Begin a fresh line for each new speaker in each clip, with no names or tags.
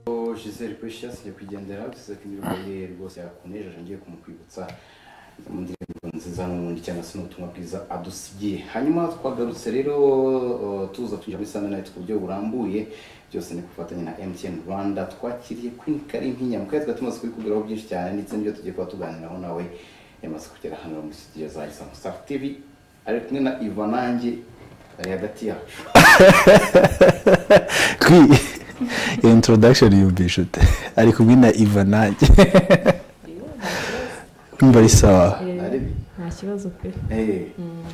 ngo Giselle Precious nyakwigendera usize ko indirimbo ye rwose yakunejeje ngiye kumukwibutsa mu ndirimbo nziza n'ubundi cyangwa se n'ubutumwa bwiza adusigiye hanyuma twagarutse rero uh, tuza twinjira muri Sunday Night ku buryo burambuye byose ni kufatanya na MTN Rwanda twakiriye Queen Kalimpinya mu kwezi tumaze kubikubwiraho byinshi cyane ndetse n'ibyo tugiye kuba tuganiraho nawe yamaze kugera hano muri studio za Isango Star TV ari kumwe na Ivanange ari hagati yacu
kwi iyo introduction yumvisha ute ari kumwe na iva nanjye kumva ari sawa
Ari bi-
nta kibazo pe
Eh,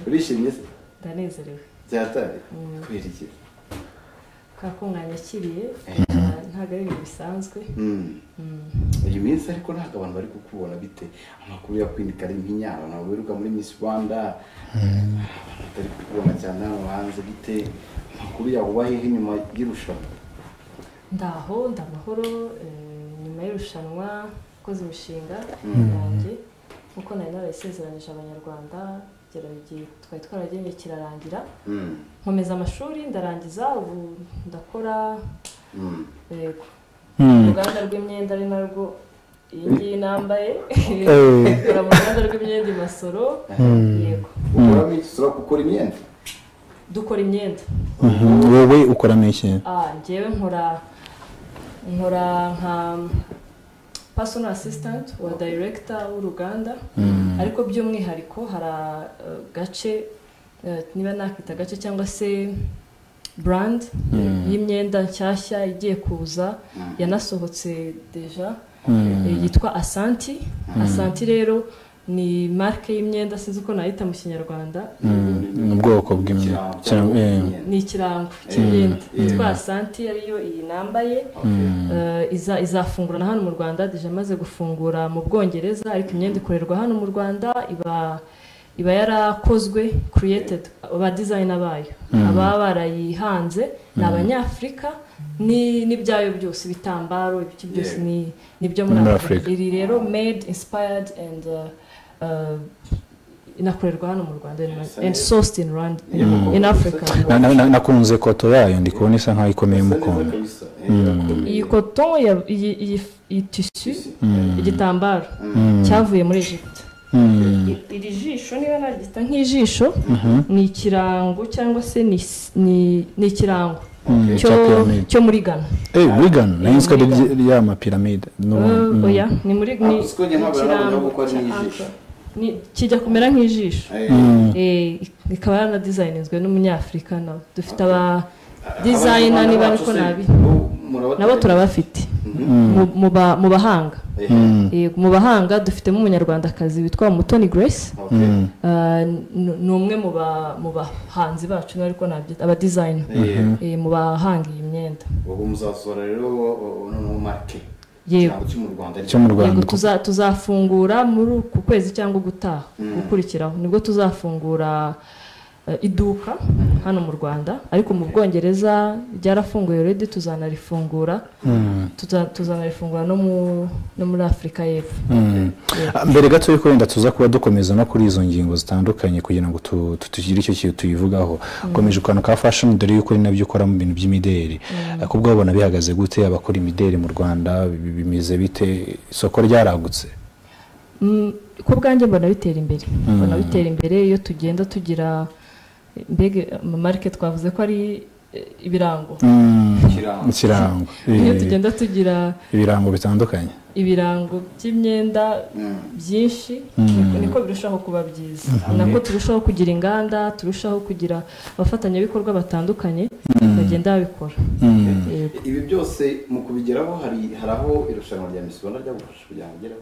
urishimye se
ndanezerewe
byatari kubera iki
ka ko mwanyakiriye ntabwo ari ibintu bisanzwe
Mm. iyi minsi ariko ntabwo abantu bari kukubona bite amakuru ya Queen Kalimpinya abantu baberuka muri Miss Rwanda abantu batari kukubona cyane hano hanze bite amakuru yawe uba hehe nyuma y'irushanwa
ndaho ndamahoro eh, nyuma y'irushanwa koze imishinga yanjye nkuko nari narayisezeranyije abanyarwanda kugera igihe twari twaragennye kirarangira
Mm.
nkomeza amashuri ndarangiza ubu ndakora
Mm.
yego
Hmm.
uruganda rw'imyenda ari narwo iyi ngiyi nambaye
Eh,
ikora mu ruganda rw'imyenda i masoro yego
ukuramo iki ushobora gukora imyenda
dukora imyenda
mhm. wowe ukoramo iki
Ah, njyewe nkora nkora nka personal assistant wa director w'uruganda ariko by'umwihariko hari agace eh, niba nakita agace cyangwa se brand y'imyenda nshyashya igiye kuza yanasohotse deja eh, yitwa asanti asanti rero ni marike y'imyenda sinzi uko nayita mu kinyarwanda
ni ubwoko bw'imyenda
Ikirango
Cyangwa-
cyangwa
eh,
imyenda.
ni ikirango cy'imyenda
Mm.
yitwa asanti ariyo iyi nambaye Eh, iza izafungura na hano mu rwanda deje amaze gufungura mu bwongereza ariko imyenda ikorerwa hano mu rwanda iba iba yarakozwe created ba designer bayo ababa barayihanze ni abanyafurika ni n'ibyayo byose ibitambaro ibiki byose
Yeah.
ni nibyo muri afurika iri rero made inspired and uh, uh, inakorerwa hano mu rwanda and- and sourced in, Rwanda, in, in africa
na- na- na- nakunze koto yayo ndi kubona isa nkaho ikomeye
Isa
mu
neza
kondo
kabisa. Eh, irakomeye.
iyi koto ya- iyi iyi iyi tisu igitambaro cyavuye muri Egypt I- iri jisho niba naryita nk'ijisho ni ikirango cyangwa se ni s- ni ni ikirango
Mm,
cyo
cya pyramide.
cyo muri Ghana
eh wigan nayo nzi ko ari ry- rya mapiramide
Eh, oya ni muri ni
Ah, gusa njye ntabwo nabona kuko ari
cya
n'ijisho.
ankle. Ni- kijya kumera nk'ijisho
Eh,
Eh, ikaba yaranadezayininzwe n'umunyafurika nawe dufite aba dizayina
Abanyarwanda
niba
bacu
ariko
se,
nabi
bo- murabatera-
nabo turabafite Mu- mu ba- mu bahanga
Eh,
Yego, mu bahanga dufitemo umunyarwandakazi witwa mutoni grace
okay.
Ah, ni ni umwe mu ba- mu bahanzi bacu ariko nabyita aba dizayina
Eh,
mu bahanga iyi myenda
ubu muzasohora rero o- o- noneho marike
yego
ikirango cyo mu rwanda
cyo mu
yego
rwanda
tuza- tuzafungura muri uku kwezi cyangwa gutaha gukurikiraho nibwo tuzafungura eh, iduka hano mu rwanda ariko mu bwongereza ryarafunguye redi tuzanarifungura Tuza- tuzanarifungura no mu- no muri afurika y'epfo
Ah, mbere gato yuko wenda tuza kuba dukomeza no kuri izo ngingo zitandukanye kugira ngo tu- tu- tugire icyo kintu tuyivugaho ukomeje ukantu ka fashion dore yuko ari nabyo ukora mu bintu by'imideli Ah, kubwo babona bihagaze gute abakora imideli mu rwanda bi- bimeze bite isoko ryaragutse
Mm, ku bwanjye mbona bitera imbere mbona bitera imbere iyo tugenda tugira mbega amamarike twavuze ko ari eh, ibirango
Ikirango.
ikirango
iyo
Eh,
tugenda tugira
ibirango bitandukanye
ibirango by'imyenda byinshi niko- niko birushaho kuba byiza nako turushaho kugira inganda turushaho kugira abafatanyabikorwa batandukanye bagenda babikora Yego.
ibi byose mu kubigeraho hari hari aho irushanwa rya Miss Rwanda ryagufasha kugira ngo ugereho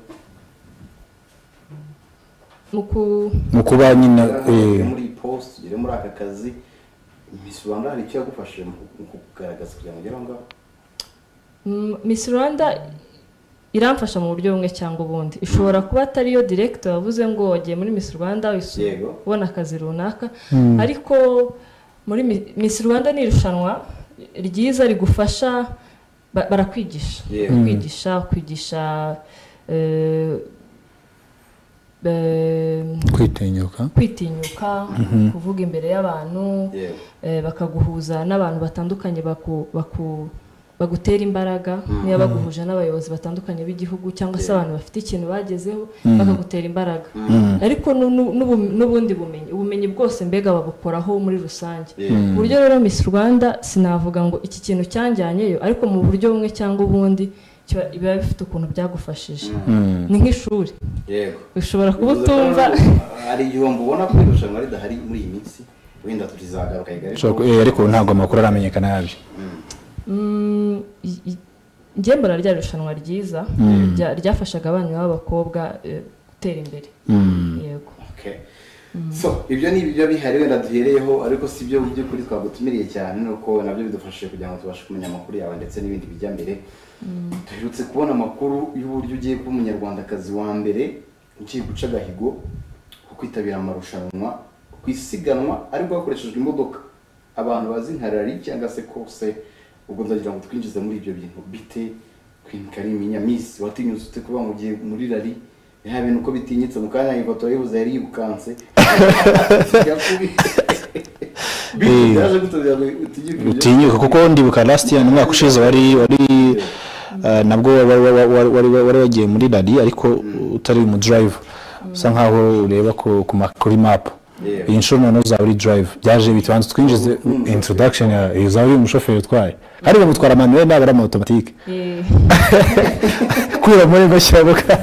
mu ku-
mu kuba nyine eh,
ugere muri iyi post ugere muri aka kazi Miss Rwanda hari icyo yagufashije mu ku- mu kugaragaza kugira ngo ugere aho ngaho
Mm, Miss Rwanda iramfasha mu buryo bumwe cyangwa ubundi ishobora kuba atariyo director wavuze ngo wagiye muri Miss Rwanda wisu-
Yego.
ubona akazi runaka ariko muri Mi- Miss Rwanda ni irushanwa ryiza rigufasha ba- barakwigisha
Yego.
kwigisha kwigisha eh, eh,
kwitinyuka
kwitinyuka kuvuga imbere y'abantu
yewe
eh, bakaguhuza n'abantu batandukanye baku, baku, bagutera imbaraga niba baguhuje n'abayobozi batandukanye b'igihugu cyangwa se abantu bafite ikintu bagezeho bakagutera imbaraga ariko nu- nu- n'ubu- n'ubundi bumenyi ubumenyi bwose mbega babukoraho muri rusange mu buryo rero miss rwanda sinavuga ngo iki kintu cyanjyanyeyo ariko mu buryo bumwe cyangwa ubundi kiba- biba bifite ukuntu byagufashije ni nk'ishuri
yego
ushobora kuba utumva
hari igihombo ubona ko irushanwa ridahari muri iyi minsi wenda tuzagaruka igare
Ushobora ku- eh, ariko ntabwo amakuru aramenyekana yabyo
Mm, i- i- njye mbona rya rushanwa ryiza rya- ryafashaga abana b'abakobwa eh, gutera imbere yego
Okay. so ibyo ni ibyo bihari wenda duhereyeho ariko si byo mu by'ukuri twagutumiriye cyane nuko nabyo bidufashije kugira ngo tubashe kumenya amakuru yawe ndetse n'ibindi bijya mbere duherutse kubona amakuru y'uburyo ugiye kuba umunyarwandakazi wa mbere ugiye guca agahigo ko kwitabira amarushanwa ku isiganwa ariko hakoreshejwe imodoka abantu bazi nka rari cyangwa se kose ubwo ndagira ngo twinjize muri ibyo bintu bite Queen Karimi Nyamisi watinyutse ute kuba mu gihe muri rari ya bintu uko bitinyitse mu kanya ifoto yibuze yari yibukanse
Eh.
byaje gutabira ngo utinyuke ibyo.
utinyuka kuko ndibuka last year umwaka ushize wari wari eh, nabwo wari wari- wari- wari- wari wagiye muri rari ariko utari mu drive usa nkaho ureba ku- ku ma- kuri map
Yeah.
iyi nshuro noneho uzaba uri drive byaje bitubanza twinjize introduction ya uzaba uri umushoferi utwaye hari bamutwara manuel ntabwo ari ama automatique
Eh,
kubera muri bashyirabuka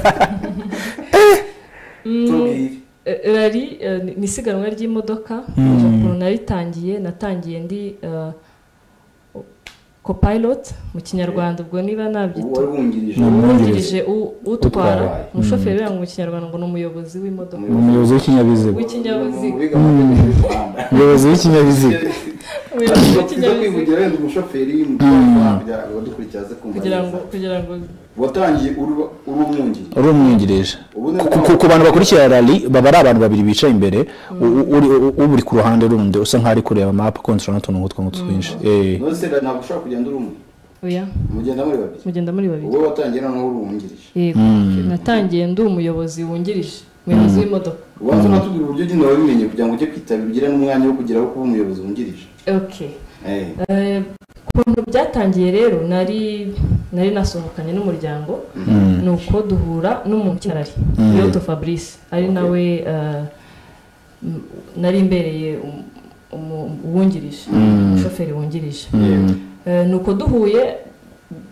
Tubwire.
eh, rari eh, ni- ni isiganwa ry'imodoka ukuntu naritangiye natangiye ndi eh, copilot mu kinyarwanda ubwo niba
ubu wari
nabyita
wungirije
wungirije u- utwara
Utwara.
umushoferi birango mu kinyarwanda ngo ni umuyobozi w'imodoka
umuyobozi w'ikinyabiziga
w'ikinyabiziga
Mu biga amategeko y'u Rwanda.
umuyobozi w'ikinyabiziga
umuyobozi
Tuza
w'ikinyabiziga
kwivugira wenda umushoferi mu Rwanda kugira ngo badukurikize kumva
kugira ngo
neza.
kugira ngo
watangiye uri uri umwungirije
uri umwungirije
Ubu ni
Ku- ku- ku bantu bakurikira rally baba ari abantu babiri bicaye imbere u- u- uri- u- uburi ku ruhande rundi usa nkaho ari kureba map kontorora n'utuntu nk'utwo ngutwo twinshi Eh.
nose ntabwo ushobora kugenda uri umwe
oya
mugenda muri babiri
mugenda muri babiri
wowe watangiye noneho uri uwungirije
yego natangiye ndi umuyobozi wungirije umuyobozi w'imodoka
ubanza unatubwira uburyo ugenda wabimenye kugira ngo ujye kwitabira ugire n'umwanya wo kugeraho kuba umuyobozi wungirije
okay
Eh,
Eh, ukuntu byatangiye rero nari nari nasohokanye n'umuryango ni uko duhura n'umuntu cyarari yoto fabrice ari nawe eh, m- nari imbereye um- umu- uwungirije umushoferi wungirije Eh, ni uko duhuye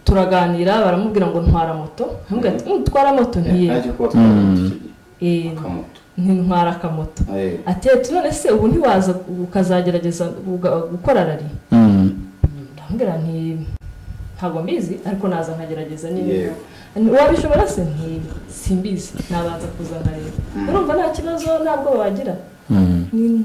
turaganira baramubwira ngo ntwara moto aramubwira ati "Mm, twara moto ntiyego
ntacyo kuba twabifitiye.
Eh,
Akamoto.
ntintwara akamoto
Eh,
ati ati none se ubu ntiwaza ukazagerageza uga- gukora rari
Mm.
ndamubwira nti ntabwo mbizi ariko naza nkagerageza niba
Yego.
wabishobora se nti simbizi nabanza kuza nkareba urumva nta kibazo ntabwo wagira Ni-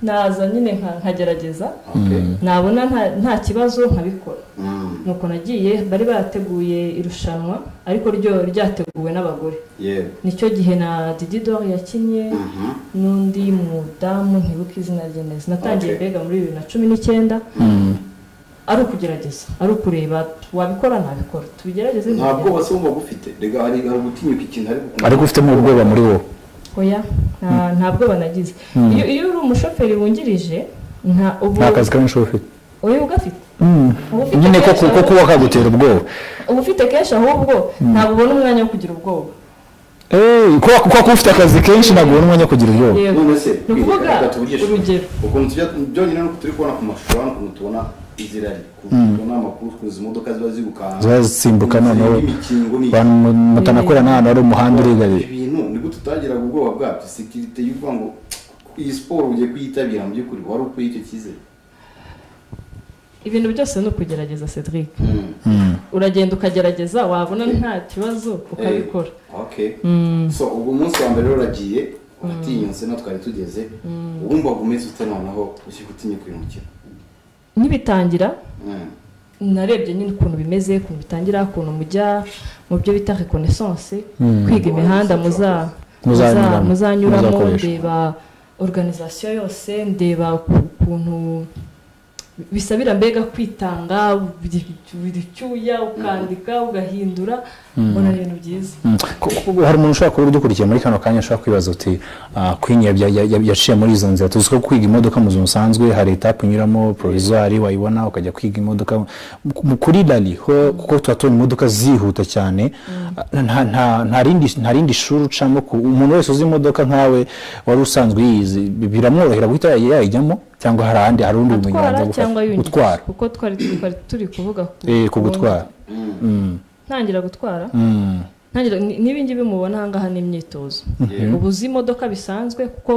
naza nyine nka- nkagerageza
okay.
nabona nta- nta kibazo nkabikora
Mm,
nuko nagiye bari barateguye irushanwa ariko ryo ryateguwe n'abagore
yego.
nicyo gihe na didi dore yakinnye
Mhm.
n'undi mudamu ntibuka izina rye neza natangiye
Okay.
mbega muri bibiri na cumi n'icyenda ari ukugerageza ari ukureba wabikora ntabikora tubigerageze
nta bwoba
ntibigerageze.
se wumva gufite rega hari hari gutinyuka ikintu ariko ukumva-
ariko ufitemo ubwoba muri wowe
oya nta- nta bwoba nagize iyo iyo uri umushoferi wungirije nta ubu
nta kazi kamwe ushobora ufite
oya ugafite Uba ufite
nyine ko
kenshi
ko- ko
ahubwo-
kuba kagutera ubwoba
uba ufite kenshi ahubwo ntabwo ubona umwanya wo kugira ubwoba
Eh, kuba kuba kuba ufite akazi kenshi ntabwo ubona umwanya wo kugira ubwoba
Yego.
none se
ni ukuvuga
reka tuvugishe.
urugero
ukuntu tujya byonyine nuko turi kubona ku mashusho hano ukuntu tubona izirari ukuntu tubona amakuru ukuntu izi modoka ziba zirukanka
ziba zisimbuka noneho
imikingo ni
abantu mutanakorana n'ahantu hari umuhanda urigariye
ibintu nibwo tutagiraga ubwoba bwabyo sekirite y'ukuvuga ngo iyi siporo ugiye kuyitabira mu by'ukuri wari ukuye icyo cyizere
ibintu byose ni ukugerageza cedric uragenda ukagerageza wabona nta kibazo ukabikora
okay so ubwo umunsi wa mbere rero uragiye uratinyutse no twari tugeze uwumvaga umeze ute noneho ugiye gutinyuka uyu mukino
nkibitangira
Mm.
narebye nyine ukuntu bimeze ukuntu bitangira ukuntu mujya mu byo bita reconnaissance kwiga imihanda muza
Muzanyuramo.
muza- muzanyuramo
Muzakoresha.
ndeba organisation yose ndeba ku- ukuntu bisabira mbega kwitanga buri cyuya ukandika ugahindura ubona ibintu byiza
hari umuntu ushobora kuba udukurikiye muri kano kanya ushobora kwibaza uti kwinya yaciye muri izo nzira tuzi ko kwiga imodoka mu buzima busanzwe hari etapu unyuramo pororizwari wayibona ukajya kwiga imodoka kuri rari kuko tuba tubona imodoka zihuta cyane nta rindi shuri ucamo umuntu wese uzi imodoka nkawe wari usanzwe yiyizi biramworohera guhita yayijyamo cyangwa hari ahandi hari undi bumenyi
atwara
abanza
cyangwa
gufata
yungira
gutwara
kuko twari twari turi kuvuga ku
Eh, ku gutwara Mm,
ntangira gutwara
mm,
ntangira ni- n'ibingibi mubona ahangaha ni imyitozo uba uzi imodoka bisanzwe kuko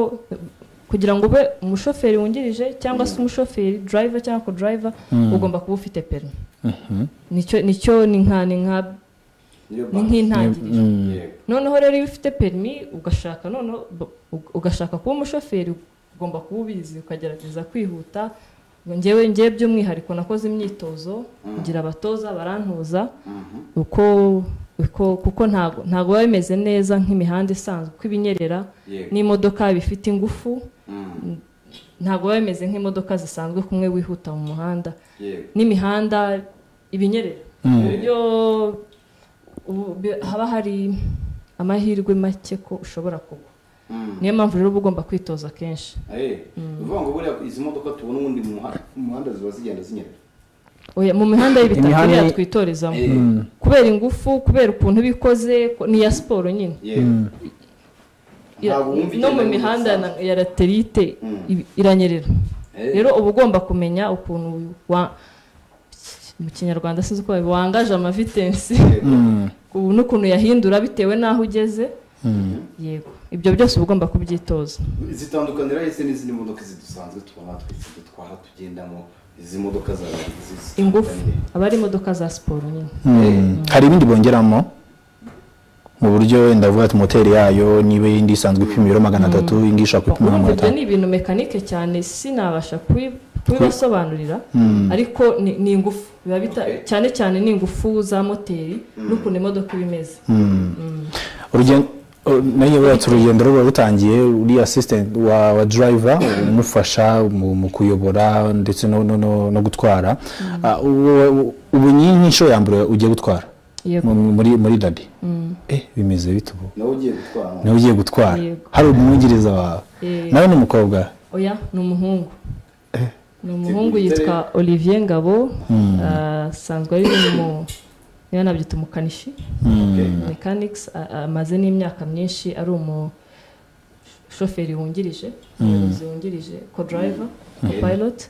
kugira ngo ube umushoferi wungirije cyangwa se umushoferi driver cyangwa ko driver ugomba kuba ufite perimi
mhm,
nicyo nicyo ni nka ni nka
niyo
ni
banki
nk'intangiriro
mm,
yego
noneho rero iyo ufite perimi ugashaka noneho ug- ugashaka kuba umushoferi ugomba kuba ubizi ukagerageza kwihuta ngewe ngewe by'umwihariko nakoze imyitozo kugira abatoza barantuza
Mhm.
uko uko kuko ntago ntago biba bimeze neza nk'imihanda isanzwe uko ibinyerera
yego
n'imodoka bifite ingufu
Mhm.
ntago biba bimeze nk'imodoka zisanzwe kumwe wihuta mu muhanda
yego
n'imihanda ibinyerera
mm.
uburyo ubu- bi- haba hari amahirwe make ko ushobora kugwa
Mhm.
niyo mpamvu rero uba ugomba kwitoza kenshi
Eh, uvuga ngo buriya izi modoka tubona ubundi mu muha- mu muhanda ziba zigenda zinyerera
Oya, mu mihanda y'ibitaka
Imihanda-
iriya twitorezamo
Eh,
kubera ingufu kubera ukuntu iba ikoze ko- ni iya siporo nyine
yego
Ira-
Ntabwo wumva
no mu
igenda
mihanda
neza.
na- ya laterite
Mm.
ibi- iranyerera
Eh,
rero uba ugomba kumenya ukuntu wa- mu kinyarwanda sinzi uko babivuga, wangaje amavitensi
yego.
Mm,
ubu n'ukuntu yahindura bitewe n'aho ugeze
mm.
yego ibyo byose uba ugomba kubyitoza
zitandukanira ese n'izindi modoka zidusanzwe tubona twese dutwara tugendamo izi modoka za zi-
ingufu
zitandukanye.
aba ari imodoka za siporo nyine
Mm. hari ibindi bongeramo mu buryo wenda vuba ati moteri yayo niba iyindi isanzwe ipima ibiro magana atatu indi ishobora gupima
urumva
magana
ibyo
atanu
ni ibintu mekanike cyane sinabasha kubi- kubibasobanurira ariko ni ni ingufu biba bita-
Okay.
cyane cyane ni ingufu za moteri n'ukuntu imodoka iba imeze
Urugendo- uh, nanjye buratse urugendo ruba rutangiye uriya assistant wa, wa driver umufasha mu, mu kuyobora ndetse no, no, no, no gutwara Ah, ubu- ubu ni nk'inshuro ya mbere ugiye gutwara
Yego.
mu- muri muri dadi eh bimeze bite ubu
nawe ugiye gutwara
nawe ugiye gutwara
Yego.
hari umwungiriza wawe
Eh.
nawe ni umukobwa
oya ni umuhungu ni umuhungu yitwa olivier ngabo ah, asanzwe ari mu niba nabyita umukanishi
Okay.
mechanics a- a- amaze n'imyaka myinshi ari umushoferi wungirije umuyobozi wungirije co driver co pilot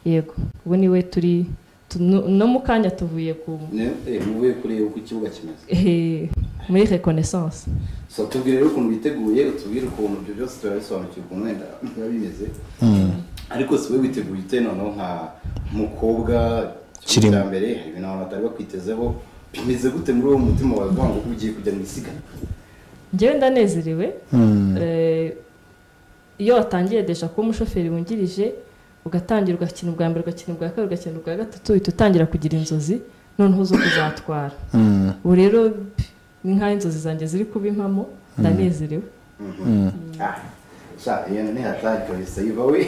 yego ubu niwe turi tu- no- no mu kanya tuvuye ku
Ne- eh, muvuye kureba uko ikibuga kimeze
eh, muri reconnaissance
so tubwire rero ukuntu biteguye utubwire ukuntu ibyo byose turabisobanukirwa ukuntu wenda biba bimeze ariko si wowe witeguye ute noneho nka mukobwa
Kirimo.
cya mbere hari ibintu abantu batari bakwitezeho bimeze gute muri uwo mutima wawe uvuga ngo ugiye kujya mu isiganwa
njyewe ndanezerewe
Mm.
Eh, iyo watangiye deja kuba umushoferi wungirije ugatangira ugakina ubwa mbere ugakina ubwa kabiri ugakina ubwa gatatu uhita utangira kugira inzozi noneho zo kuzatwara
Mm.
ubu rero p- ni nk'aho inzozi zanjye ziri kuba impamo ndanezerewe
Ah, sha iyo ntihatari kabisa iva we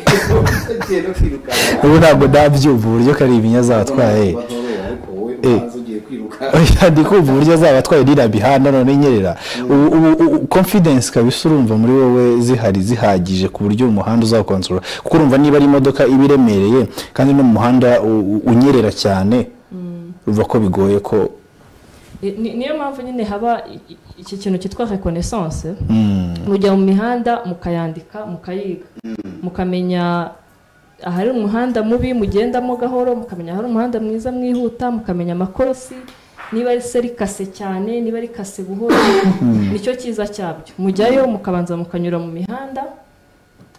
ugiye no kwirukanka
ubu ntabwo ndabyumva uburyo kari ibinya azaba atwaye
Batorera, ariko wowe ubanza ugiye kwiruka
oya ndi kumva uburyo azaba atwaye iriya mihanda none nyerera ubu ubu- ubu confidence kabisa urumva muri wowe zihari zihagije ku buryo umuhanda uzakonsorora kuko urumva niba ari imodoka iba iremereye kandi no mu muhanda u- u- unyerera cyane urumva ko bigoye ko
Ni- ni- niyo mpamvu nyine haba i- i- iki kintu cyitwa reconnaissance mujya mu mihanda mukayandika mukayiga mukamenya ahari umuhanda mubi mugendamo gahoro mukamenya ahari umuhanda mwiza mwihuta mukamenya amakorosi niba ari se rikase cyane niba rikase buhoro nicyo cyiza cyabyo mujyayo mukabanza mukanyura mu mihanda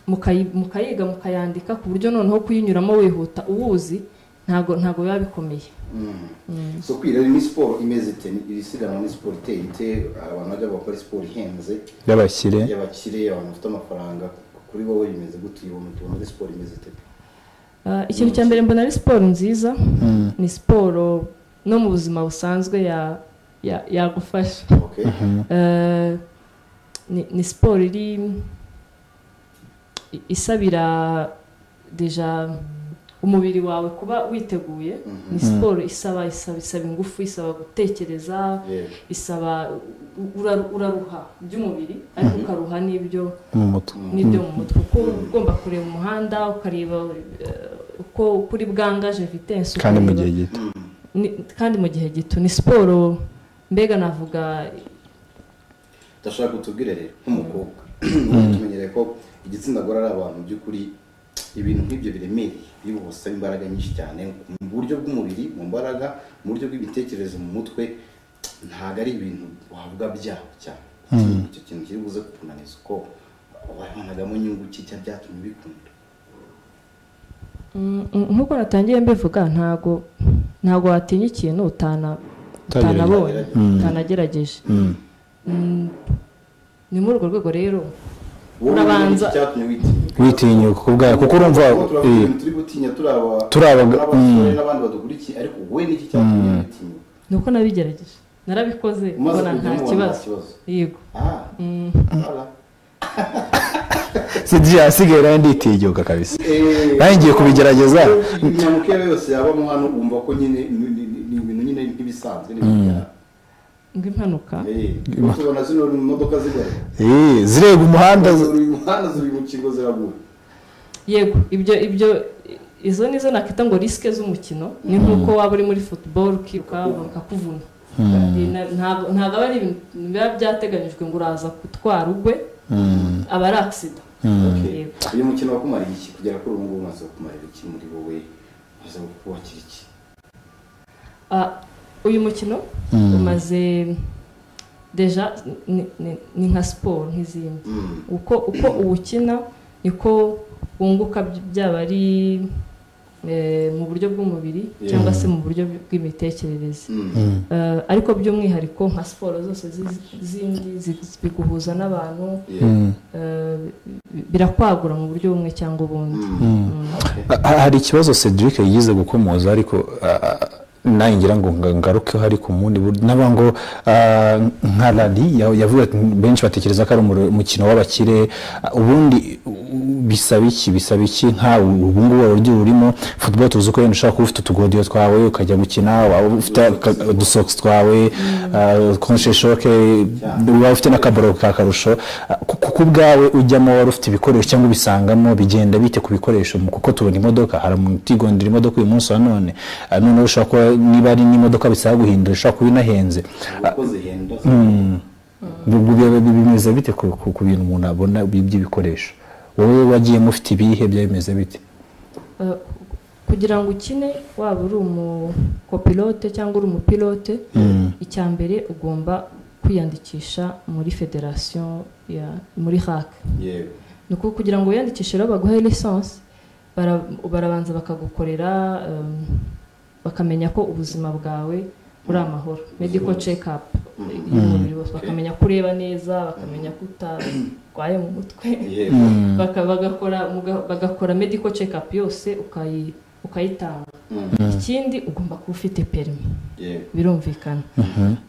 mukayi- mukayiga mukayandika ku buryo noneho kuyinyuramo wihuta uwuzi ntago ntago biba bikomeye
so kwiga ni siporo imeze ite iri siganwa ni siporo iteye ite abantu bajya bakora siporo ihenze
y'abakire
y'abakire abantu bafite amafaranga kuri wowe bimeze gute iyo umuntu muri siporo imeze ite
Ah, ikintu cya mbere mbona ari siporo nziza ni siporo no mu buzima busanzwe ya- ya- yagufasha
okay
Eh, ni ni siporo iri i- isabira deja umubiri wawe kuba witeguye ni siporo isaba isaba isaba ingufu isaba gutekereza
yego
isaba ura- uraruha by'umubiri ariko ukaruha n'ibyo
mu mutwe
n'ibyo mu mutwe kuko uba ugomba kureba umuhanda ukareba eh, uko kuri bwangaje vitensi
kandi mu gihe gito
Ni- kandi mu gihe gito ni siporo mbega navuga
ndashaka kutubwira rero nk'umukobwa Ubundi tumenyereye ko igitsina gore ari abantu by'ukuri ibintu nk'ibyo biremereye bibusaba imbaraga nyinshi cyane mu buryo bw'umubiri mu mbaraga mu buryo bw'imitekerereze mu mutwe ntabwo ari ibintu wavuga byabo cyane icyo kintu kiri buze kukunaniza uko wabonagamo inyungu ki cyangwa byatumye ubikunda
mm, mm, nk'uko natangiye mbivuga ntago ntago watinya ikintu utana utanabonye
Mm.
utanagerageje Mm, ni muri urwo rwego rero
Wowe
Urabanza-
iki cyatumye witinya
witinyuka ku bwawe kuko urumva
Kuko turavuga
eh,
ibintu turi gutinya turi aba
Turi abaga-
turi abasore n'abandi badukurikiye ariko wowe n'iki cyatumye witinya
ni uko nabigerageje narabikoze
umaze
mbona nta
kujyamo ubona nta
kibazo
kibazo
yego
Ah,
Mm.
voilà.
sidi yasigaye nawe nditinyuka kabisa
Eh,
Nanjye ngiye kubigerageza.
Iminyamuke yawe yose yabamo hano wumva ko nyine ni ni- ni ibintu nyine nk'ibisanzwe n'ibijyana.
ngo impanuka
Eh, ubu tubona zino modoka zigana.
Eh, zireba umuhanda z-
Zuri mu muhanda ziri mu kigo ziragura.
yego ibyo ibyo izo nizo nakita ngo risike z'umukino ni nk'uko waba uri muri football ukiruka bakakuvuna Ni na- ntabwo ntabwo aba ari ibintu biba byateganyijwe ngo uraza gutwara ugwe aba ari agisida
Okay.
Yego.
Uyu mukino wakumara iki kugera kuri ubu ngubu umaze kumarira iki muri wowe? Umaze kubakira iki?
Ah, uyu mukino umaze deja ni- ni- ni nka siporo nk'izindi
Mm.
uko uko uwukina niko wunguka by- byaba ari eh, mu buryo bw'umubiri cyangwa se mu buryo bw'imitekerereze
Mm.
Eh, ariko by'umwihariko nka siporo zose zi- zindi zi- biguhuza n'abantu
Yeah.
eh, bi- birakwagura mu buryo bumwe cyangwa ubundi
Ha- hari ikibazo cedric yigize gukomoza ariko ah, ah, nawe ngira ngo nga- ngarukeho ariko umundi buryo naba ngo ah, nka rari ya- yavuga ati, benshi batekereza ko ari umuro- umukino w'abakire ah, ubundi u- u- bisaba iki bisaba iki nka ubu ngubu uburyo urimo football tuzi ko wenda ushobora kuba ufite utugodiyo twawe ukajya gukina waba ufite aka- udusokisi twawe konsheshoke waba ufite n'akabaro ka karusho ah, ku- kuko ubwawe ujyamo wari ufite ibikoresho cyangwa ubisangamo bigenda bite ku bikoresho mu- kuko tubona imodoka hari umuntu utigondera imodoka uyu munsi wa none ah, noneho ushobora kuba niba ari n'imodoka bisaba guhindura ushobora kuba inahenze
Uko zihenda.
Bi- bi- bi- bimeze bite ku ku- ku bintu umuntu abona bi- by'ibikoresho wowe wagiyemo ufite ibihe byabimeze bite
Eh, kugira ngo ukine waba uri umukopilote cyangwa uri umupilote icya mbere ugomba kwiyandikisha muri federasiyo ya muri hake
Yego.
ni ukuvuga kugira ngo wiyandikishe rero baguhe lisansi bara- barabanza bakagukorera um, bakamenya ko ubuzima bwawe uri amahoro medical check up y'umubiri wose bakamenya ko ureba neza bakamenya ko utarwaye mu mutwe
Yego.
Baka- bagakora muga- bagakora medical check up yose ukayi- ukayitanga ikindi ugomba kuba ufite perimi
Yego.
birumvikana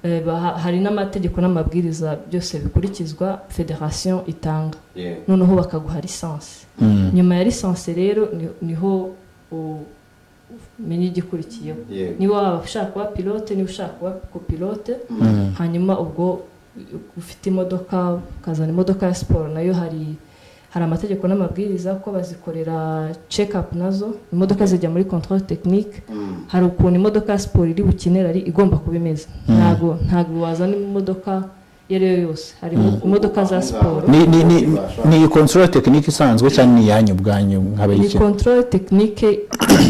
Eh, baha- hari n'amategeko n'amabwiriza byose bikurikizwa federasiyo itanga
Yego.
noneho bakaguha lisansi nyuma ya lisansi rero ni- niho u- umenya igikurikiyeho
Yego.
niba waba ushaka kuba pilote niba ushaka kuba kopilote hanyuma ubwo ufite imodoka ukazana imodoka ya siporo nayo hari hari amategeko n'amabwiriza ko bazikorera check up nazo imodoka zijya muri control technique
Mm.
hari ukuntu imodoka ya siporo iri bukenera ari igomba kuba imeze ntabwo ntabwo wazana imodoka iyo ari yo yose hari imodoka za siporo
ni ni ni ni control technique isanzwe cyangwa ni iyanyu ubwanyu
ni
nk'abayikina
control technique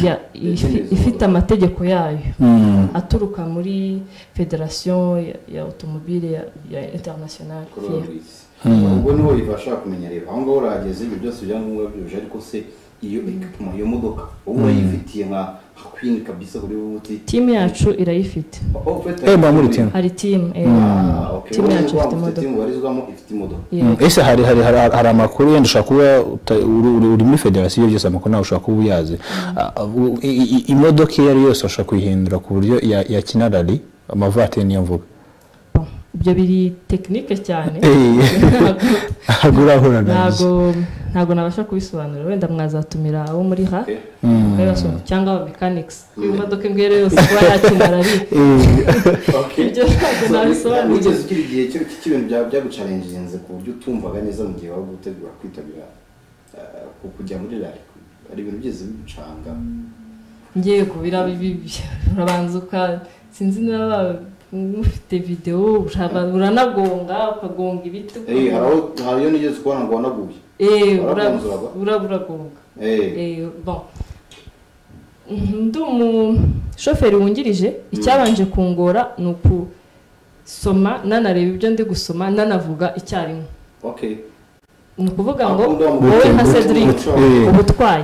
ya- ifi- ifite amategeko yayo aturuka muri federasiyo ya- ya automobile ya, ya international
coronavirus ubwo niho bibasha kumenya rero aho ngaho urahageze ibyo byose ibyangombwa byuje ariko se iyo ekipuma iyo modoka wowe urayifitiye nka nka kwini kabisa buri wowe uti
timu yacu irayifite
"Oh, ufite
Eh, mba muri timu."
hari timu eh,
Ah, okay.
timu
Wowe
yacu
waba
ifite
ufite
imodoka
timu ubarizwamo ifite imodoka
Mm, ese hari hari hari hari amakuru yenda ushobora kuba uta- uri- uri uri muri federasiyo byose amakuru nawe ushobora kuba uyazi Ah, u- i- i- imodoka iyo ari yo yose ushobora kuyihindura ku buryo ya- yakina rari amavatiri niyo mvuga
ibyo biri tekinike cyane
Eh, agura ahura na
ntabwo ntabwo nabasha kubisobanura wenda mwazatumira abo muri ha bakabibasobanurira cyangwa aba mekanikisi iyo modoka imbwere yose kuba yakimara ari ibyo ntabwo nabisobanura
wigeze ugira igihe cyo cy'ibintu byaba byagucarenjinze ku buryo utumvaga neza mu gihe waba gutegura kwitabira eh, ku kujya muri rari hari ibintu byigeze bigucanga
ngiye kubira bibi urabanza uka sinzi niba mufite videwo uraba- uranagonga ukagonga ibiti
Eh, hari aho hari iyo nigeze kubona ngo wanaguye
Eh, ura-
waragonze uraba
ura- uragonga
Eh,
Eh, bon Mhm, ndi umushoferi wungirije icyabanje kungora ni ukusoma nanareba ibyo ndi gusoma nanavuga icyarimwe
okay
ni ukuvuga ngo
Akunda mu-
wowe nka
mu-
cedric
mu-
ubutwaye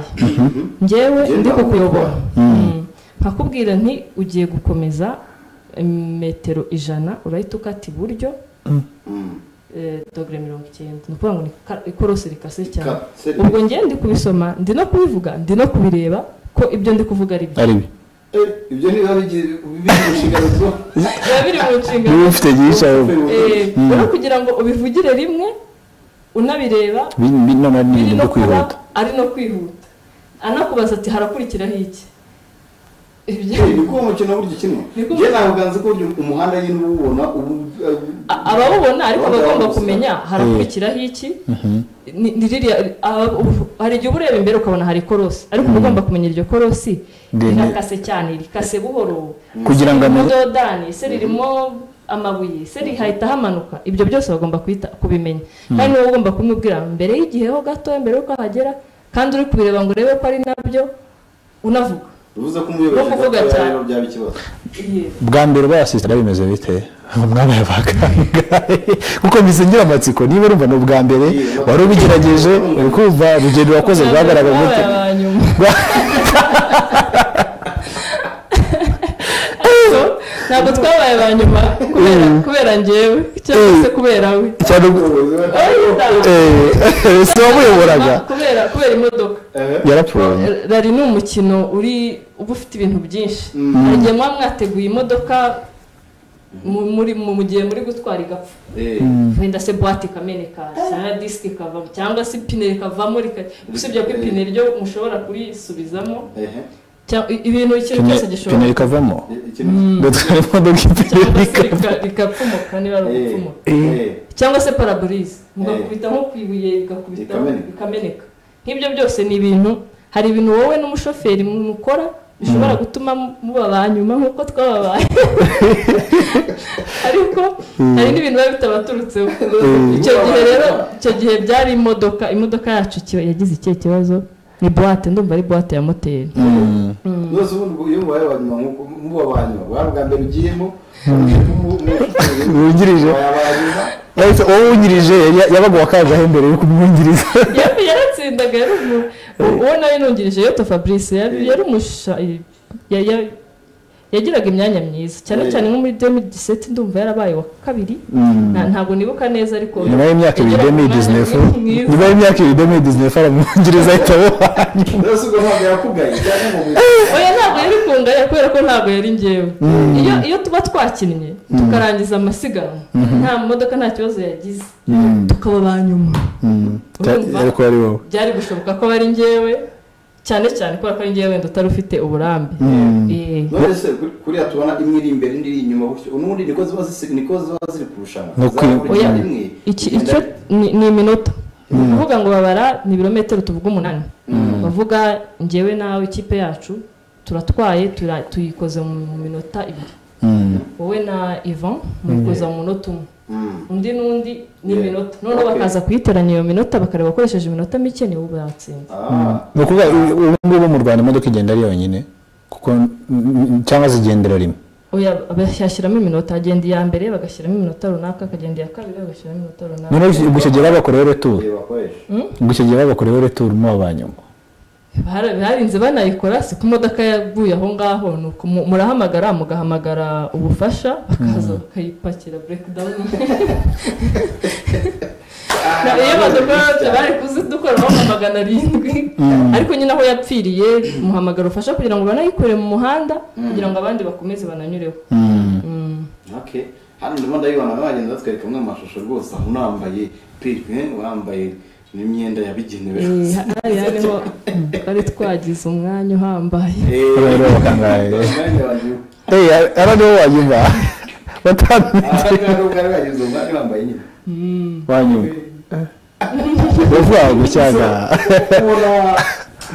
njyewe
Njye
ndi
ntabwo
kukuyobora
Mm.
Mm. nkakubwira nti ugiye gukomeza metero ijana urahita ukata iburyo
Mm.
eh, dogere mirongo icyenda ni ukuvuga ngo ni ka- ikorosi rikase cyane
Ka- se-
ubwo njyewe ndi kubisoma ndi no kubivuga ndi no kubireba ko ibyo ndi kuvuga ari byo
ari bi
Eh, ibyo niba bigiye biri mu nshingano zo
biba biri mu nshingano
niba ufite byicaye
Eh, rero kugira ngo ubivugire rimwe unabireba
noneho ni
biri
ibintu byo
no kuba
kwihuta
ari no kwihuta anakubaza ati harakurikiraho iki Ibyo-
Eh, niko uwo mukino burya ukinwa
Niko-
njye ntabwo nzi ko burya umuhanda nyine uba uwubona ubu
A- abawubona ariko aba agomba kumenya harakurikiraho iki ni ni ririya aba- ubu- hari igihe uba ureba imbere ukabona hari ikorosi ariko uba ugomba kumenya iryo korosi
Rene-
rirakase cyane rikase buhoro
Kugira ngo
ririmo
amenye-
dodani se ririmo amabuye se rihahita hamanuka ibyo byose bagomba kuhita- kubimenya kandi niba ugomba kumubwira mbere y'igihe ho gato mbere y'uko ahagera kandi uri kubireba ngo urebe ko ari nabyo unavuga
bivuze ko umuyobozi
no kuvuga
adakora
cyane.
rero byaba ikibazo
bwa mbere bayasisitara bimeze bite mwabaye abaganga kuko mbize ngira amatsiko niba urumva ni ubwa mbere wari ubigerageje uri kumva urugendo wakoze rwagaragaje gute
Wabaye aba nyuma. ntabwo twabaye ba nyuma kubera- kubera njyewe cyangwa se kubera we
cyane
Umuyobozi we-
eh, si wamuyoboraga
kubera kubera imodoka
Eh,
yarapfuye
rari ni umukino uri uba ufite ibintu byinshi hari igihe muba mwateguye imodoka mu- muri mu mu gihe muri gutwara igapfa
eh,
wenda se buwate ikameneka cyangwa disiki ikavamo cyangwa se ipine rikavamo rika- usibye ko ipine ryo mushobora kurisubizamo
eh,
cyangwa ibintu ikintu cyose gishobora
pine rikavamo
eh, ikintu-
ndatwara imodoka ipine
cyangwa se
rikavamo
rika- rigapfumuka niba ari
Eh,
ugupfumuka
eh,
cyangwa se paraburize mugakubita nko ku ibuye rigakubita
Rikameneka.
bikameneka nk'ibyo byose ni ibintu hari ibintu wowe n'umushoferi mukora bishobora gutuma muba ba nyuma nk'uko twababaye ariko hari n'ibintu biba bitabaturutseho icyo gihe rero icyo gihe byari imodoka imodoka yacu kiba- yagize ikihe kibazo ni buwate ndumva ari buwate ya moteri
rwose ubundi ubwo iyo mubaye abanyuma nk'uko muba abanyuma bari bwa mbere ugiyemo umu- umushoferi
wungirije
wabaye abanyuma
yahise uwo wungirije yari- yabaga uwakangaho mbere yo kumwungiriza
Yari- yaratsindaga yari umu- uwo nawe nungirije yoto fabrice yari yari umusha ya- ya- yagiraga imyanya myiza cyane
Eh.
cyane nko muri 2017 ndumva yarabaye wa kabiri Na- ntabwo nibuka neza ariko
nyuma y'imyaka ibiri
yagiraga
demi
umwanya
dizinefu
mwiza.
nyuma y'imyaka ibiri demi dizinefu aramwungiriza ahita amuhanya
rwose ubwo ntabwo yakugaye cyane ngo mu-
oya ntabwo yari kunganya kubera ko ntabwo yari njyewe iyo iyo tuba twakinnye tukarangiza amasiganwa nta modoka nta kibazo yagize tukaba ba nyuma Urumva?
ariko ari wowe
byari gushoboka ko bari njyewe cyane cyane kubera ko ari njyewe wenda utari ufite uburambe Eh.
none se kuri- kuriya tubona imwe iri imbere indi iri inyuma gutyo unubundi niko ziba zisi- niko ziba ziri kurushanwa
Ni ukwi-
Zakurikira
Oya.
rimwe,
iki
igenda-
icyo ni ni iminota ni ukuvuga ngo babara ni ibirometero tuvuga umunani bavuga njyewe nawe ikipe yacu turatwaye tura- tuyikoze mu mu minota ibiri wowe na ivan muyikoza mu munota umwe
Mm.
undi n'undi ni
Yeah.
iminota noneho
Okay.
bakaza kuyitoranya iyo minota bakareba bakoresheje iminota mike nibo batsinze
Ah.
ni ukuvuga ubu ngubu mu rwanda imodoka igenda ari yonyine kuko mm, cyangwa zigendera rimwe
oya bashyiramo iminota agenda iya mbere bagashyiramo iminota runaka akagenda iya kabiri bagashyiramo iminota runaka
noneho ubwo icyo gihe babakoreho returu
igihe bakoresha
ubwo icyo gihe babakoreho returu muba ba nyuma
Bara- barinze banayikora si ko imodoka yaguye aho ngaho ni uko mu- murahamagara mugahamagara ubufasha bakaza bakayipakira breakdown Na- iyo modoka yose bari kuzidukoraho nka magana arindwi ariko nyine aho yapfiriye muhamagara ubufasha kugira ngo banayikure mu muhanda kugira ngo abandi bakomeze bananyureho Mm.
Okay. hano ndimo ndabibona bagenda batwereka amwe amashusho rwose aho unambaye piripe wambaye n'imyenda yabigenewe
Eh, hariya niho twari twagize umwanya uhambaye
rero bakangaye eee ara nibo wanyumva batandukanye wanyumva uvuga ngo cyangwa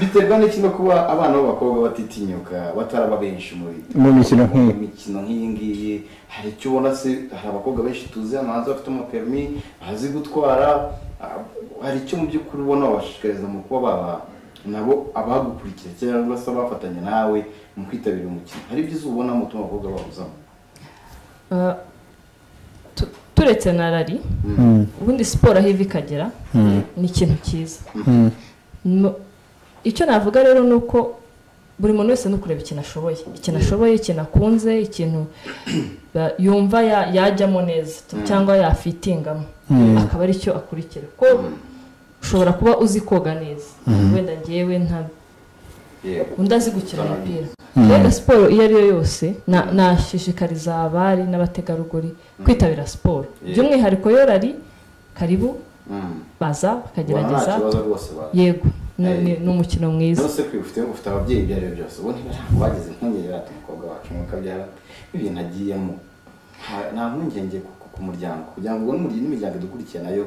biterwa n'iki no kuba abana b'abakobwa batitinyuka bataraba benshi
Mu mikino nk'iyi.
Mu mikino nk'iyi ngiyi hari icyo ubona se hari abakobwa benshi tuzi hano hanze bafite amapemi bazi gutwara ah, hari icyo mu by'ukuri ubona wabashishikariza mu kuba baba nabo abagukurikira cyangwa se abafatanya nawe mu kwitabira umukino hari ibyiza ubonamo utuma abakobwa bahuzamo
Eh, tu- turetse na rari ubundi siporo aho iva ikagera ni ikintu cyiza No- icyo navuga rero ni uko buri muntu wese ni ukureba ikintu ashoboye ikintu ashoboye ikintu akunze ikintu ba- yumva ya- yajyamo neza t- cyangwa yafitingamo akaba ari cyo akurikira ko ushobora kuba uzi koga neza wenda ngewe nta
yego
undi azi gukina umupira rero siporo iyo ari yo yose na- nashishikariza abari n'abategarugori kwitabira siporo
Yeah.
by'umwihariko yo rari karibu
Mm.
baza
ubona nta
bakagerageza
kibazo rwose ba-
yego ni- ni
Eh.
ni umukino mwiza
zose kwifite ufite ababyeyi ibyo ari byo byose ubundi ntabwo bagize impungenge bati umukobwa wacu umwuka byaba ibintu agiyemo Nta- nta mpungenge ku- ku- ku muryango kugira ngo ubone umuryango n'imiryango idukurikiye nayo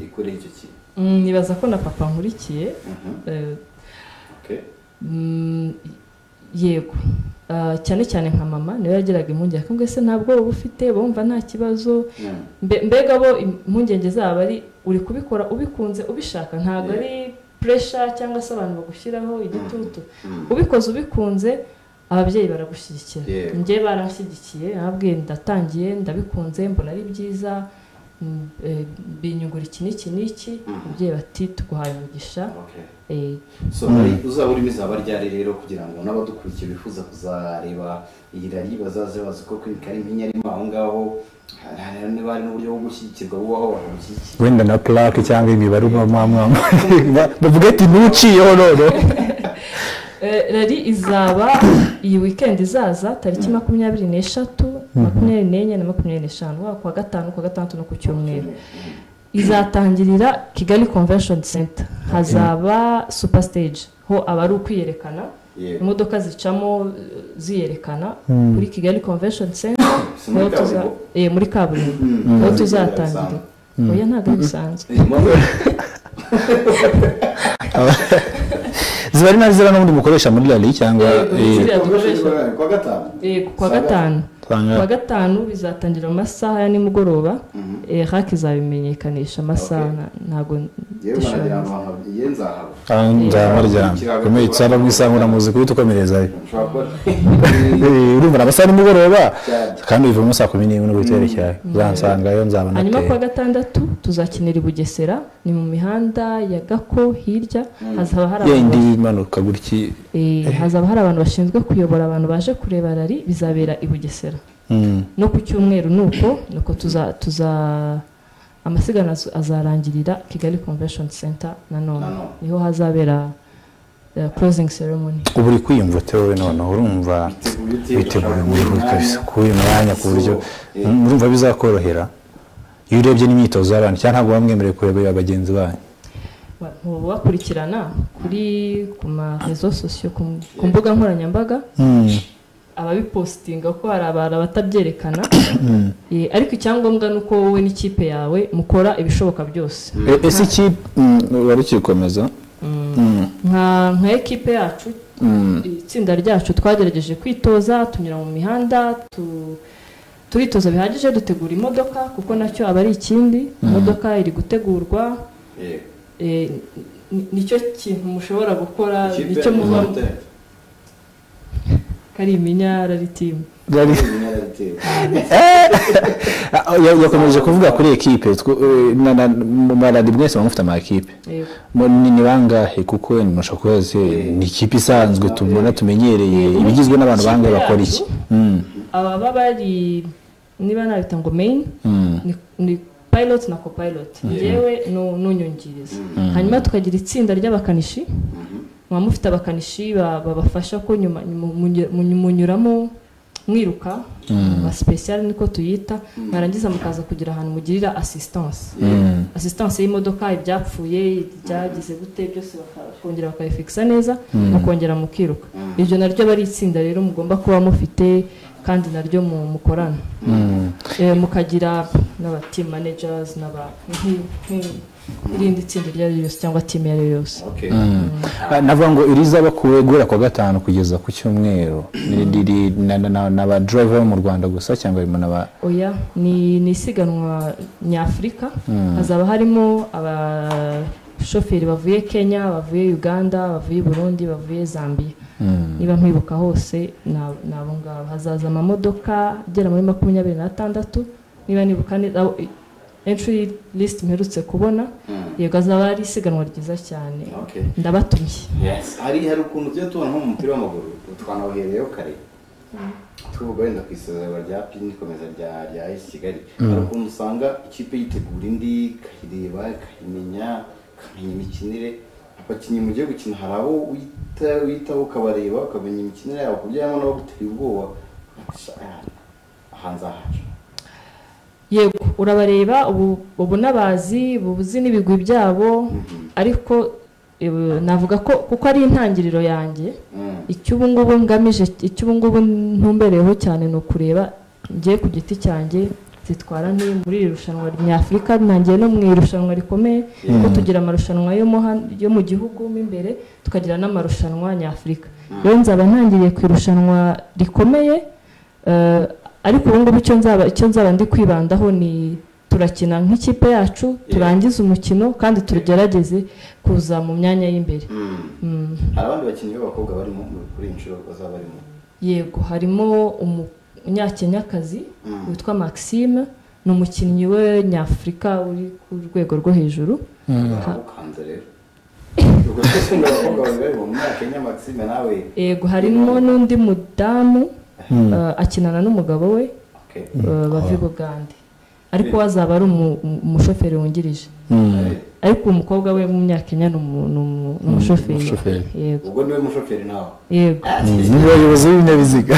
ikoreye icyo kintu
Mm, nibaza ko na papa nkurikiye
Mhm,
eh,
okay.
mm, yego Ah, cyane cyane nka mama niwe yagiraga impungenge akambwira se ntabwo uba ufite bumva nta kibazo
Mm.
Mbe- mbega bo impungenge zabo ari uri kubikora ubikunze ubishaka ntabwo
Yeah.
ari puresha cyangwa se abantu bagushyiraho igitutu
Mm.
ubikoze ubikunze ababyeyi baragushyigikira
Yeah.
njye baranshyigikiye ababwiye ndatangiye ndabikunze mbona ari byiza mm, eh, binyungura iki n'iki n'iki
Mhm.
ababyeyi bati tuguhaye umugisha
Okay.
eh,
so hari uzaba urimo izaba ryari rero kugira ngo n'abadukurikiye bifuza kuzareba iyi rari bazaze bazi ko kwimika ari impinya arimo aho ngaho hari- hari niba hari n'uburyo bwo gushyigikirwa bubaho bagushyigikira
wenda na plaque cyangwa imibare uba mwamwama bavuga ati ntuciyeho none
Eh, rari izaba iyi weekend izaza tariki makumyabiri n'eshatu makumyabiri n'enye na makumyabiri n'eshanu waba kuwa gatanu kuwa gatandatu no ku cyumweru izatangirira kigali convention center hazaba super stage ho aba ari ukwiyerekana
Yego.
imodoka zicamo eh, ziyerekana kuri kigali convention center
Si muri
niho tuza-
kaburimbo?
eh, muri kaburimbo niho tuzatangirira oya ntabwo ari bisanzwe
ziba ari nazo n'ubundi mukoresha muri rari cyangwa
Yego.
eh,
kuwa gatanu
Eh, kuwa gatanu
usanga
kuwa gatanu bizatangira mu masaha ya nimugoroba
Mhm.
eh, haki izabimenyekanisha amasaha
Okay.
na- ntabwo
yewe baragira
ndashobora
ngo ahantu ye nzahaba
Ah, nzaba ryama komeye cyane mwisangura muzi kubita ukomerezayo
nshobora kuba
Eh, urumva nabasa nimugoroba
Cyane.
kandi bivamo saa kumi n'imwe no guterekera uzansangayo nzaba
hanyuma
nateye
kuwa gatandatu tuzakinira i bugesera ni mu mihanda ya gako hirya hazaba hari
yendi
abantu
imanuka gutya
eh, hazaba hari abantu bashinzwe kuyobora abantu baje kureba rari bizabera i bugesera
Mm.
no ku cyumweru nuko nuko tuza tuza amasiganwa azu- azarangirira kigali convention center nanone
Nanone.
niho hazabera eh, closing ceremony
ubu uri kwiyumva tewe noneho urumva
Witeguye ute?
witeguye
Ushaka
muri
uyu
kabisa
mwanya?
kuri uyu mwanya ku buryo
So, eh.
Mm, urumva bizakorohera iyo urebye n'imyitozo y'abantu cyangwa ntabwo bamwemerewe kureba bagenzi banyu
Ba- muba bakurikirana kuri ku ma rezo sosiyo ku m- ku mbuga nkoranyambaga
Mm.
ababipositinga ko hari abantu batabyerekana Eh, ariko icyangombwa ni uko wowe n'ikipe yawe mukora ibishoboka byose
E- ese iki mm, wari ukikomeza Mm.
nka nka ekipe yacu itsinda ryacu twagerageje kwitoza tunyura mu mihanda tu- turitoza bihagije dutegura imodoka kuko nacyo aba ari ikindi imodoka iri gutegurwa
Yego.
eh, ni- nicyo kintu mushobora gukora
Ikipe
nicyo muba
y'Inkotanyi.
kari iminya rari timu
Byari-
Inyarateye.
Ah, ya- yakomeje kuvuga kuri ekipe tw- eh, na- na- mu maradi mwese muba mufite amakipe
Yego.
Mu- ni ni bangahe kuko ntimushaka kubaze ni ikipe isanzwe tubona tumenyereye ibigizwe n'abantu bangahe bakora iki Mm,
ababa bari niba nabita ngo main
mm,
ni- ni pilot na copilot yewe n'unyungiriza hanyuma tukagira itsinda ry'abakanishi muba mufite abakanishi ba- babafasha ko nyuma mu- mu- mu- munyuramo mwiruka ama sipesiyare niko tuyita mwarangiza mukaza kugira ahantu mugirira asistanse asistanse y'imodoka ibyapfuye ibyagize gute byose bakongera bakabifikisa neza mukongera mukiruka ibyo naryo aba ari itsinda rero mugomba kuba mufite kandi naryo mukorana mukagira n'aba timu managers n'aba irindi tsinda iryo ari ryo ryose cyangwa timu iyo ari yo yose
okay
navuga ngo irizaba kuwe guhera ku wa gatanu kugeza ku cyumweru riri n'aba driver bo mu rwanda gusa cyangwa harimo n'aba
oya ni ni isiganwa nyafurika hazaba harimo abashoferi bavuye kenya bavuye uganda bavuye burundi bavuye zambia niba mwibuka hose ni ni abo ngabo hazaza amamodoka agera muri makumyabiri n'atandatu niba nibuka neza abo- entry list mperutse kubona yego azaba ari isiganwa ryiza cyane
okay
ndabatumye
yes hari hari ukuntu tujya tubona nko mu mupira w'amaguru twanabuhereyeho kare tuvuga wenda ku isezererwa rya pini ikomeza rya rya AS kigali hari ukuntu usanga ikipe yitegura indi ikayireba ikayimenya ikamenya imikinire abakinnyi mugiye gukina hari abo wita witaho ukabareba ukamenya imikinire yabo ku buryo harimo n'abaguteye ubwoba Ugasha, "Ah, aha nzahaca
yego urabareba ubu ubu n'abazi uba uzi n'ibigwi byabo ariko eh, navuga ko kuko ari intangiriro yanjye
Mm.
icyo ubu ngubu ngamije icyo ubu ngubu ntumbereyeho cyane ni ukureba ngiye ku giti cyanjye zitwara nti muri iri rushanwa nyafurika ntangiye no mu irushanwa rikomeye kuko tugira amarushanwa yo mu han- yo mu gihugu mo imbere tukagira n'amarushanwa nyafurika rero nzaba ntangiriye ku irushanwa rikomeye eh, ariko ubu ngubu icyo nzaba icyo nzaba ndi kwibandaho ni turakina nk'ikipe yacu turangize umukino kandi tugerageze kuza mu myanya y'imbere
Mm.
Mm.
hari abandi bakinnyi b'abakobwa barimo mu- kuri iyi nshuro bazaba barimo
yego harimo umunyakenyakazi
Mm.
witwa maxime ni umukinnyi we nyafurika uri ku rwego rwo hejuru
Baragukanze rero ubwo twese ngo abakobwa babiri bari mu myaka ya Maxime nawe
yego harimo n'undi mudamu
Mm.
eh, akinana n'umugabo we
okay
eh, bava i bugande ariko we azaba ari umu- umu- umushoferi wungirije
Mm.
ariko umukobwa we w'umunyakenya ni umu- ni umu- ni umushoferi
umushoferi.
yego
ubwo niwe mushoferi nawe
yego
ni abayobozi b'ibinyabiziga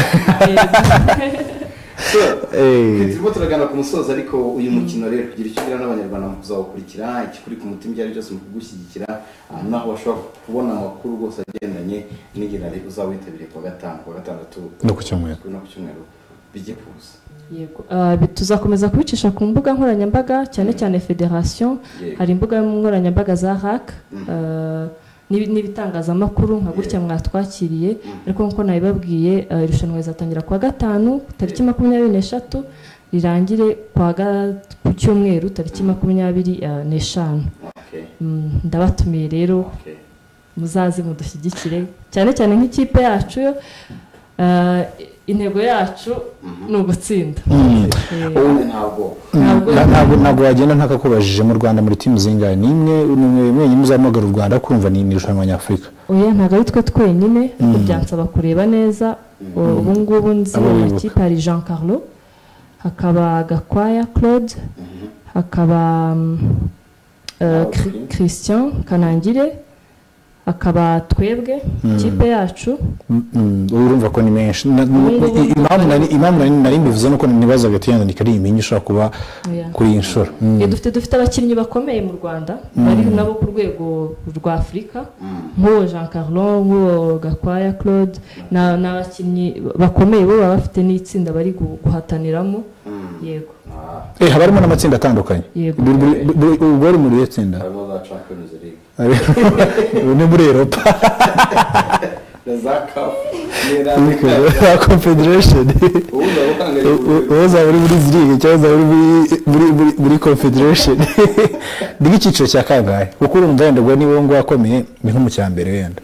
So,
Eh.
turimo turagana ku musozo ariko uyu mukino rero kugira icyo ugira n'abanyarwanda mu kuzawukurikira ikikuri ku mutima ibyo ari byose mu kugushyigikira aha naho bashobora kubona amakuru rwose agendanye n'igihe nari uzawitabiriye ku wa gatanu ku wa gatandatu
No ku cyumweru.
no ku cyumweru bijye kuza
yego Ah, bi- tuzakomeza kubicisha ku mbuga nkoranyambaga cyane cyane federation
Yego.
hari imbuga nkoranyambaga za rac ah, n'ibi- n'ibitangazamakuru nka gutya mwatwakiriye ariko nk'uko nabibabwiye ah, irushanwa rizatangira ku wa gatanu tariki makumyabiri n'eshatu rirangire ku wa ga- ku cyumweru tariki makumyabiri ah, n'eshanu
okay
Mm, ndabatumiye rero
okay
muzaze mudushyigikire cyane cyane nk'ikipe yacu yo eh, intego yacu ni ugutsinda Eh,
kandi ntabwo
ntabwo
Na- ntabwo ntabwo wagenda ntakakubajije mu rwanda muri timu zingahe ni imwe ni imwe mwenyine uzamuhagarara u rwanda kumva ni ni irushanwa nyafurika
oya ntabwo ari twe twenyine ariko byansaba kureba neza O- ubu ngubu nzi
Abo wibuka.
amakipe hari jean carlo hakaba gakwaya claude hakaba mm, eh, Chr-
Ok.
christian kanangire hakaba twebwe ikipe yacu
Mm, mm, urumva ko ni menshi Na-
Ubu ngubu
i- impamvu nari impamvu nari- nari mbivuze nuko nibazaga ati yenda nikari iminyu ishobora kuba
Oya.
kuri iyi nshuro Mm.
Eh, dufite dufite abakinnyi bakomeye mu rwanda bari nabo ku rwego rwa afurika nk'uwo jean carlon nk'uwo gakwaya claude na- ni abakinnyi bakomeye bo baba bafite n'itsinda bari gu- guhataniramo yego
ah
Eh, haba harimo n'amatsinda atandukanye
Yego.
Buri- buri- buri- ubwo ari muri iriya tsinda
harimo za champions league
Ubu ni muri eropa
na za kafu n'iya
Ariko,
Afurika.
ya confederation
ubu ndabukangariye
U- u- uzaba uri muri zirige cyangwa uzaba uri muri- muri- muri- muri confederation ni nk'icyiciro cya kangahe kuko urumva wenda ubwo niba uwo nguwo akomeye ni nko mu cya mbere wenda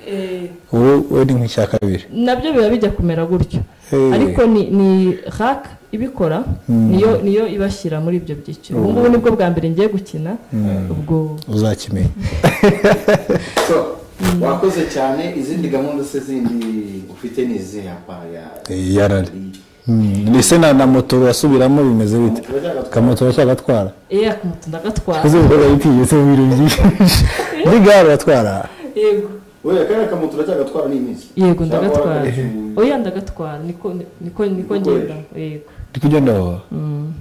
wowe wowe ni nk'icya kabiri
nabyo biba bijya kumera gutyo
Eh.
ariko ni ni rac ibikora niyo niyo ibashyira muri ibyo byiciro ubu ngubu nibwo bwa mbere ngiye gukina ubwo
uzakimenya
so wakoze cyane izindi gahunda se zindi ufite ni izihe apa ya
Eh, yarari Mm, ese na na moto urasubiramo bimeze bite
Moto uracyagatwara.
kamoto uracyagatwara
eya kumutunda agatwara
kuzi ubu biba bitinyitse mu bintu byinshi muri gare uratwara
yego
wowe akarere ka moto uracyagatwara n'iminsi
yego ndagatwara oya ndagatwara niko niko niko ngenda yego
ndi kugenda aho
Mm.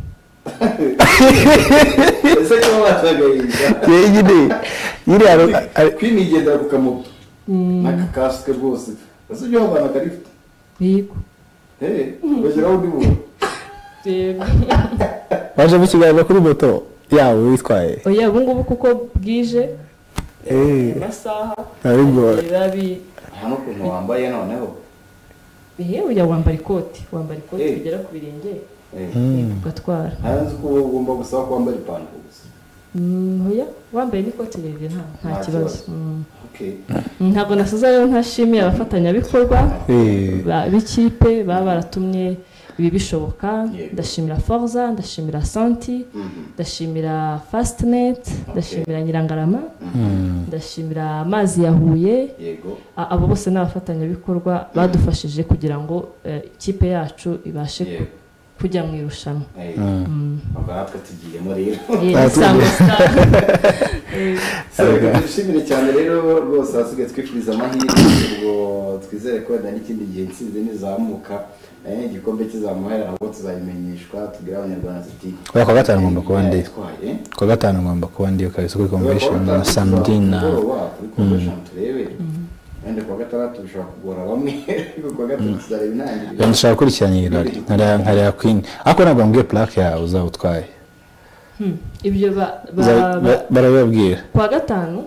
ese kuba watagahinda
yewe nyine nyine hari
kwinigendera ku kamoto
Mm,
n'aka kasike rwose ese ujya wabana akarifite
yego
hehe bashyiraho undi muntu
yego
waje mu kiganza kuri moto yawe witwaye
oya ubu ngubu kuko bwije
eee
amasaha
ntabwo
biba bi-
nta n'ukuntu wambaye noneho
ehe oya wambara ikoti wambara ikoti
Eh.
rigera ku birenge
Eh,
yego, ugatwara
ntazi ko wowe ugomba gusaba ko wambara ipantaro gusa
Mm, oya wambaye n'ikoti rirerire nta nta
Nta
kibazo
kibazo.
Mm.
okay
Mm, ntabwo nasoza rero ntashimiye abafatanyabikorwa
eee
ba- b'ikipe baba baratumye ibi bishoboka
Yego.
ndashimira forza ndashimira santi
mhm.
ndashimira fastnet ndashimira nyirangarama ndashimira amazi ya huye
yego
A- abo bose ni abafatanyabikorwa badufashije kugira ngo eh, ikipe yacu ibashe
yego
ku- kujya mu irushanwa
Eh, ubwo natwe tugiyemo rero
Eh, Isango Star. Eh,
So, reka dushimire cyane rero rwose ahasigaye twifuriza amahirwe ubwo twizere ko wenda n'ikindi gihe intsinzi nizamuka eh, igikombe kizamuhera ahubwo tuzabimenyeshwa tubwire abanyarwanda tuti
Kuwa kwa gatanu ngomba kuba ndi.
yatwaye
kuwa gatanu ngomba kuba ndiyo kabisa kuri convention na samdina
kuri convention turebe wenda kuwa gatandatu bishobora kugora bamwe ariko kuwa gatatu tuzareba intangiriro
ndashaka gukurikirana ibirori nkareba nkareba queen ariko ntabwo bambwiye plaque yawe uzaba utwaye
hmm, ibyo ba- ba-
Uza-
ba-
ba- barabibabwira
kuwa gatanu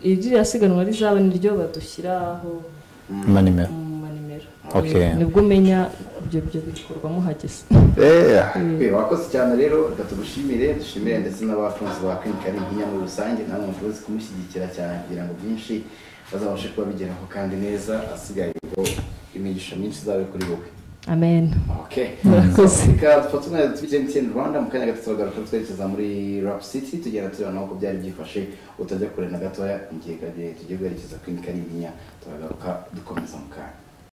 iririya siganwa rizaba niryo badushyiraho
mpa nimero
mu manimero
Okay.
Eh, nibwo umenya ibyo byo bikorwa muhageze
Eh, wakoze cyane rero reka tugushimire dushimire ndetse n'abakunzi ba Queen Kari Nkinya muri rusange namwe mukoze kumushyigikira cyane kugira ngo byinshi bazabashe kuba bigeraho kandi neza asigaye ubwo imigisha myinshi izabe kuri wowe
amen
okay
murakoze
reka dufate umwanya tubike MTN Rwanda mu kanya gato turagaruka twerekeza muri Rap City tugenda tureba naho uko byari byifashe utajya kure na gatoya mu gihe tugiye guherekeza Queen Kari Nkinya turagaruka dukomeza mu kanya